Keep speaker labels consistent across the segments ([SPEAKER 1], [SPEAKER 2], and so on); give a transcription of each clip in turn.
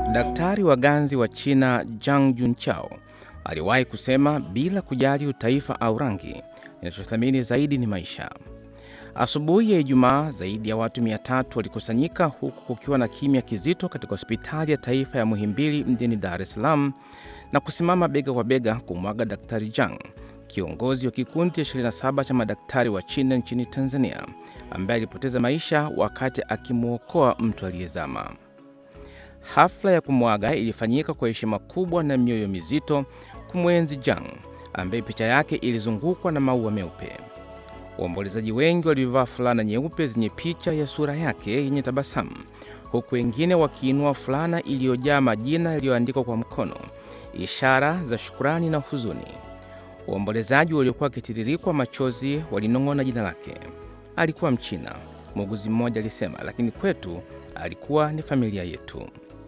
[SPEAKER 1] Daktari wa ganzi wa China Zhang Junchao aliwahi kusema, bila kujali utaifa au rangi, ninachothamini zaidi ni maisha. Asubuhi ya Ijumaa, zaidi ya watu mia tatu walikusanyika huku kukiwa na kimya kizito katika hospitali ya taifa ya Muhimbili mjini Dar es Salaam na kusimama bega kwa bega kumwaga Daktari Zhang, kiongozi wa kikundi cha 27 cha madaktari wa China nchini Tanzania, ambaye alipoteza maisha wakati akimwokoa mtu aliyezama. Hafla ya kumwaga ilifanyika kwa heshima kubwa na mioyo mizito kumwenzi Zhang, ambaye picha yake ilizungukwa na maua meupe. Waombolezaji wengi walivaa fulana nyeupe zenye picha ya sura yake yenye tabasamu, huku wengine wakiinua fulana iliyojaa majina yaliyoandikwa kwa mkono, ishara za shukrani na huzuni. Waombolezaji waliokuwa wakitiririkwa machozi walinong'ona jina lake. Alikuwa Mchina, muuguzi mmoja alisema, lakini kwetu alikuwa ni familia yetu.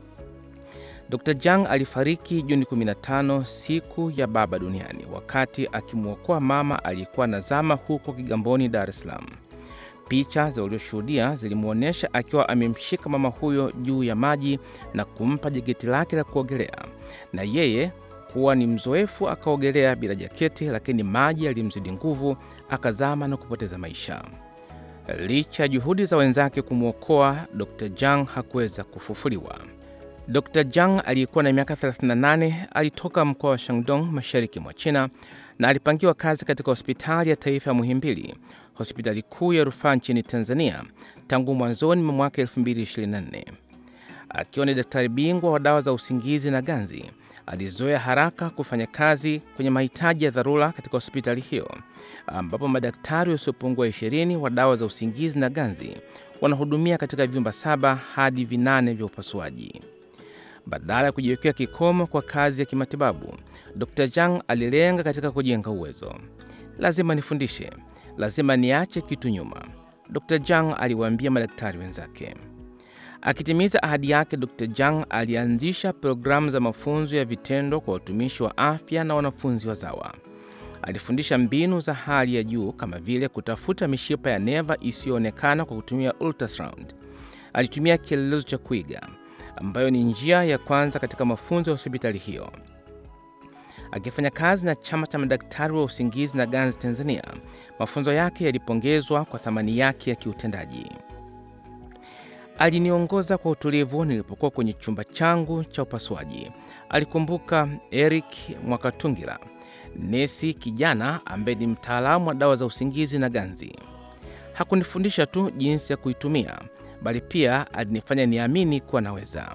[SPEAKER 1] Dr. Zhang alifariki Juni 15, siku ya baba duniani, wakati akimwokoa mama aliyekuwa nazama huko Kigamboni, Dar es Salaam. Picha za walioshuhudia zilimwonyesha akiwa amemshika mama huyo juu ya maji na kumpa jaketi lake la kuogelea, na yeye kuwa ni mzoefu akaogelea bila jaketi, lakini maji yalimzidi nguvu, akazama na kupoteza maisha. Licha ya juhudi za wenzake kumwokoa, Dr. Zhang hakuweza kufufuliwa. Dr. Zhang aliyekuwa na miaka 38 alitoka mkoa wa Shandong mashariki mwa China na alipangiwa kazi katika hospitali ya taifa ya Muhimbili, hospitali kuu ya rufaa nchini Tanzania tangu mwanzoni mwa mwaka 2024. Akiwa ni daktari bingwa wa dawa za usingizi na ganzi, alizoea haraka kufanya kazi kwenye mahitaji ya dharura katika hospitali hiyo, ambapo madaktari wasiopungua 20 wa dawa za usingizi na ganzi wanahudumia katika vyumba saba hadi vinane vya upasuaji. Badala ya kujiwekea kikomo kwa kazi ya kimatibabu, Dr. Zhang alilenga katika kujenga uwezo. Lazima nifundishe, lazima niache kitu nyuma, Dr. Zhang aliwaambia madaktari wenzake. Akitimiza ahadi yake, Dr. Zhang alianzisha programu za mafunzo ya vitendo kwa watumishi wa afya na wanafunzi wazawa. Alifundisha mbinu za hali ya juu kama vile kutafuta mishipa ya neva isiyoonekana kwa kutumia ultrasound. Alitumia kielelezo cha kuiga ambayo ni njia ya kwanza katika mafunzo ya hospitali hiyo. Akifanya kazi na chama cha madaktari wa usingizi na ganzi Tanzania, mafunzo yake yalipongezwa kwa thamani yake ya kiutendaji. Aliniongoza kwa utulivu nilipokuwa kwenye chumba changu cha upasuaji, alikumbuka Eric Mwakatungira, nesi kijana ambaye ni mtaalamu wa dawa za usingizi na ganzi. Hakunifundisha tu jinsi ya kuitumia bali pia alinifanya niamini kuwa naweza.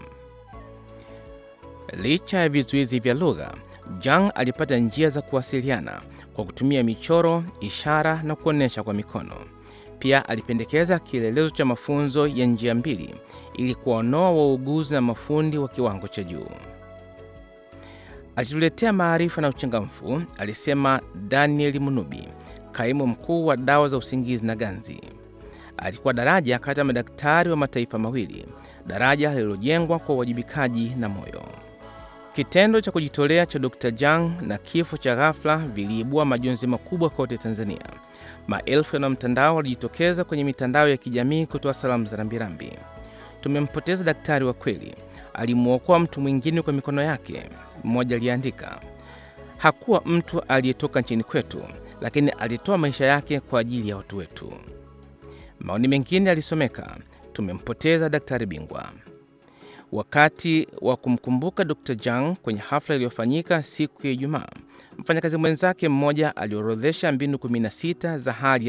[SPEAKER 1] Licha ya vizuizi vya lugha, Zhang alipata njia za kuwasiliana kwa kutumia michoro, ishara na kuonyesha kwa mikono. Pia alipendekeza kielelezo cha mafunzo ya njia mbili ili kuwaonoa wauguzi na mafundi wa kiwango cha juu. Alituletea maarifa na uchangamfu, alisema Daniel Munubi, kaimu mkuu wa dawa za usingizi na ganzi. Alikuwa daraja kati ya madaktari wa mataifa mawili, daraja lililojengwa kwa uwajibikaji na moyo. Kitendo cha kujitolea cha Dr. Zhang na kifo cha ghafla viliibua majonzi makubwa kote Tanzania. Maelfu ya mtandao walijitokeza kwenye mitandao ya kijamii kutoa salamu za rambirambi. Tumempoteza daktari wa kweli, alimwokoa mtu mwingine kwa mikono yake, mmoja aliandika. Hakuwa mtu aliyetoka nchini kwetu, lakini alitoa maisha yake kwa ajili ya watu wetu. Maoni mengine yalisomeka, tumempoteza daktari bingwa. Wakati wa kumkumbuka Dr. Zhang kwenye hafla iliyofanyika siku ya Ijumaa, mfanyakazi mwenzake mmoja aliorodhesha mbinu 16 za hali